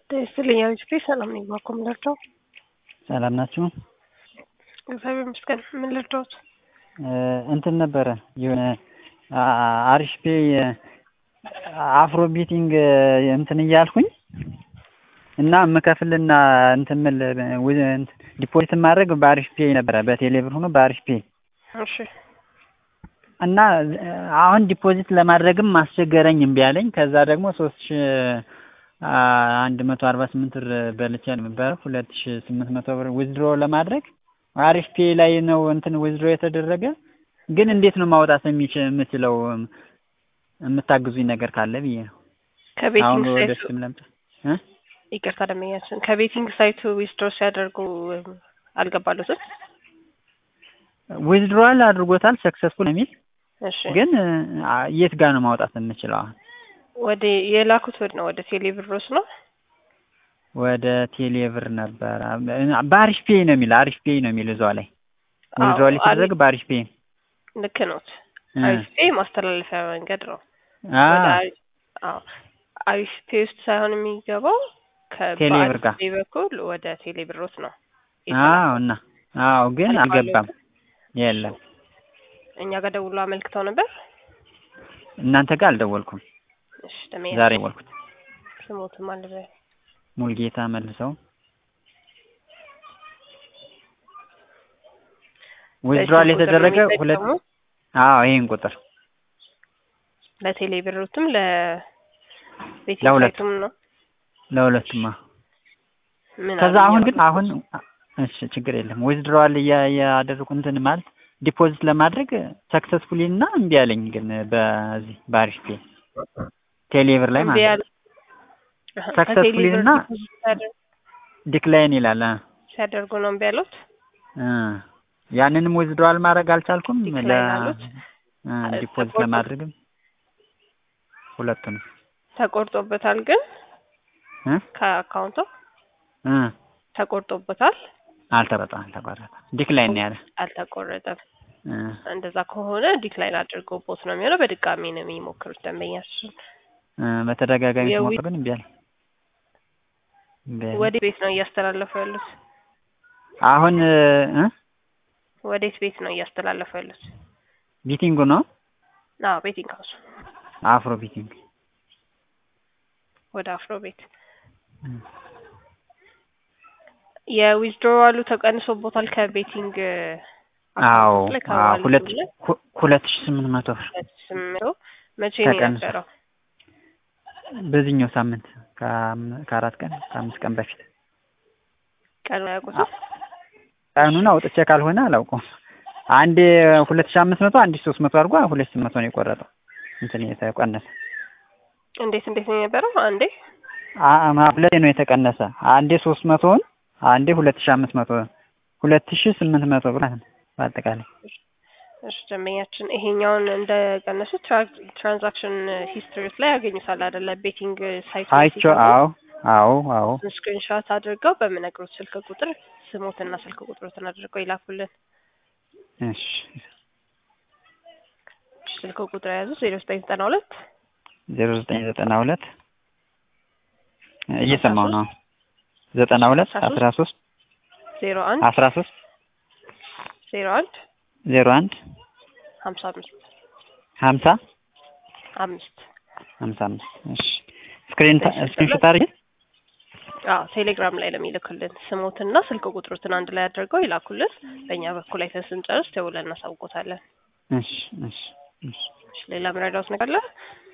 ይስጥልኝ አቤት ሰላም ነኝ። ባኮ ምን ልርዳው? ሰላም ናችሁ? እግዚአብሔር ይመስገን። ምን ልርዳዎት? እንትን ነበረ የሆነ አሪፍ ፔ አፍሮ ቢቲንግ እንትን እያልኩኝ እና የምከፍልና እንትን ምል ዲፖዚት ማድረግ በአሪፍ ፔ ነበረ በቴሌ ብር ሆኖ በአሪፍ ፔ እሺ እና አሁን ዲፖዚት ለማድረግም አስቸገረኝ እምቢ አለኝ። ከዛ ደግሞ ሶስት ሺ አንድ መቶ አርባ ስምንት ብር በልቼ ነበር ሁለት ሺ ስምንት መቶ ብር ዊዝድሮ ለማድረግ አሪፍ ፔ ላይ ነው እንትን ዊዝድሮ የተደረገ ግን እንዴት ነው ማውጣት የምችለው? የምታግዙኝ ነገር ካለ ብዬ ነው። ከቤቲንግ ወደ ሳይቱ ስም ለምጣ ይቅርታ ደመኛችን ከቤቲንግ ሳይቱ ዊዝድሮ ሲያደርጉ አልገባሉትም። ዊዝድሮዋል አድርጎታል ሰክሰስፉል የሚል እሺ ግን የት ጋር ነው ማውጣት የምችለው? አሁን ወደ የላኩት ወድ ነው ወደ ቴሌ ብሮስ ነው። ወደ ቴሌ ብር ነበረ በአሪፍ ፔ ነው የሚል አሪፍ ፔ ነው የሚል እዛው ላይ ዊዝድሮዋል የተደረገ በአሪፍ ፔ ልክ ኖት። አሪፍ ፔ ማስተላለፊያ መንገድ ነው። አ ወደ አሪ- አዎ አሪፍ ፔ ውስጥ ሳይሆን የሚገባው ቴሌ ብር ጋር። ከበአሪፍ ፔ በኩል ወደ ቴሌ ብሮት ነው። አዎ እና አዎ ግን አልባሌው አልገባም። የለም እኛ ጋር ደውሎ አመልክተው ነበር። እናንተ ጋር አልደወልኩም። እሺ ደመኛ ዛሬ ደወልኩት። ስሞትም አለ ሙልጌታ መልሰው ዊዝድሮዋል የተደረገ ሁለት አዎ ይሄን ቁጥር ለቴሌ ብሮትም ለቤቲንግ ለሁለቱም። ሳይቱም ነው። ለሁለቱማ ምን ከዛ አሉኝ አሁን ግን አሁን? አሁን እሺ ችግር የለም ዊዝድሮዋል እያደረኩ እንትን ማለት ዲፖዚት ለማድረግ ሰክሰስፉሊ እና እምቢ አለኝ ግን በዚህ በአሪፍ ፔ ቴሌብር ላይ እምቢ ማለት ያለ- ነው አሀ፣ successfully ከቴሌ ብር እና ዲፖዚት ሲያደርጉ- ዲክላይን ይላል አ ሲያደርጉ ነው እምቢ ያሉት። እ ያንንም ዊዝድሮዋል ማድረግ አልቻልኩም ለ ዲክላይን አሉት? እ ዲፖዚት ተቆርጦ- ለማድረግም ሁለቱንም ተቆርጦበታል ግን እ ከአካውንቱ እ ተቆርጦበታል። አልተቆረጠም አልተቆረጠም ዲክላይን ነው ያለ አልተቆረጠም። እ እንደዛ ከሆነ ዲክላይን አድርጎቦት ነው የሚሆነው። በድጋሚ ነው የሚሞክሩት ደንበኛችን። እ በተደጋጋሚ የዊ- ስሞክር ግን እምቢ አለኝ እምቢ አለኝ። ወዴት ቤት ነው እያስተላለፉ ያሉት? አሁን እ ወዴት ቤት ነው እያስተላለፉ ያሉት? ቢቲንጉ ነው አዎ ቤቲንግ ሀውስ አፍሮ ቢቲንግ ወደ አፍሮ ቤት እ የዊዝድሮዋሉ ተቀንሶቦታል ከቤቲንግ አዎ አካውንት ላይ አዎ ከዋሌቱ ሁለት ላይ ሁ- ሁለት ሺህ ስምንት መቶ ብር ሁለት ስምንት መቼ ነው ተቀንሶ የነበረው? በዚህኛው ሳምንት ከአም- ከአራት ቀን ከአምስት ቀን በፊት ቀኑ አያውቁትም? ቀኑን አውጥቼ ካልሆነ አላውቀውም። አንዴ ሁለት ሺህ አምስት መቶ አንዴ ሶስት መቶ አድርጎ ሁለት ስምንት መቶ ነው የቆረጠው እንትን የተቀነሰ እንዴት እንዴት ነው የነበረው? አንዴ አ- አ- ሁለቴ ነው የተቀነሰ አንዴ ሶስት መቶውን አንዴ ሁለት ሺህ አምስት መቶ ሁለት ሺህ ስምንት መቶ ብር ማለት ነው በአጠቃላይ እሺ ደንበኛችን ይሄኛውን እንደቀነሱ ትራ- ትራንዛክሽን ሂስትሪስ ላይ ያገኙታል አይደለ? ቤቲንግ ሳይት አይቼው አዎ አዎ አዎ ስክሪንሾት አድርገው በምነግሩት ስልክ ቁጥር ስሞትና ስልክ ቁጥሮትን አድርገው ይላኩልን። እሺ ስልክ ቁጥር የያዙ ዜሮ ዘጠኝ ዘጠና ሁለት ዜሮ ዘጠኝ ዘጠና ሁለት እየሰማሁ ነው ዘጠና ሁለት አስራ ሶስት ዜሮ አንድ አስራ ሶስት ዜሮ አንድ ዜሮ አንድ ሀምሳ አምስት ሀምሳ አምስት ሀምሳ አምስት እሺ ስክሪን ስክሪንሾት አድርጌ አዎ ቴሌግራም ላይ ነው የሚልኩልን። ስሞትና ስልክ ቁጥሮትን አንድ ላይ አድርገው ይላኩልን። በእኛ በኩል አይተን ስንጨርስ ደውለን እናሳውቆታለን። እሺ እሺ እሺ እሺ፣ ሌላ ምረዳውት ነገር አለ?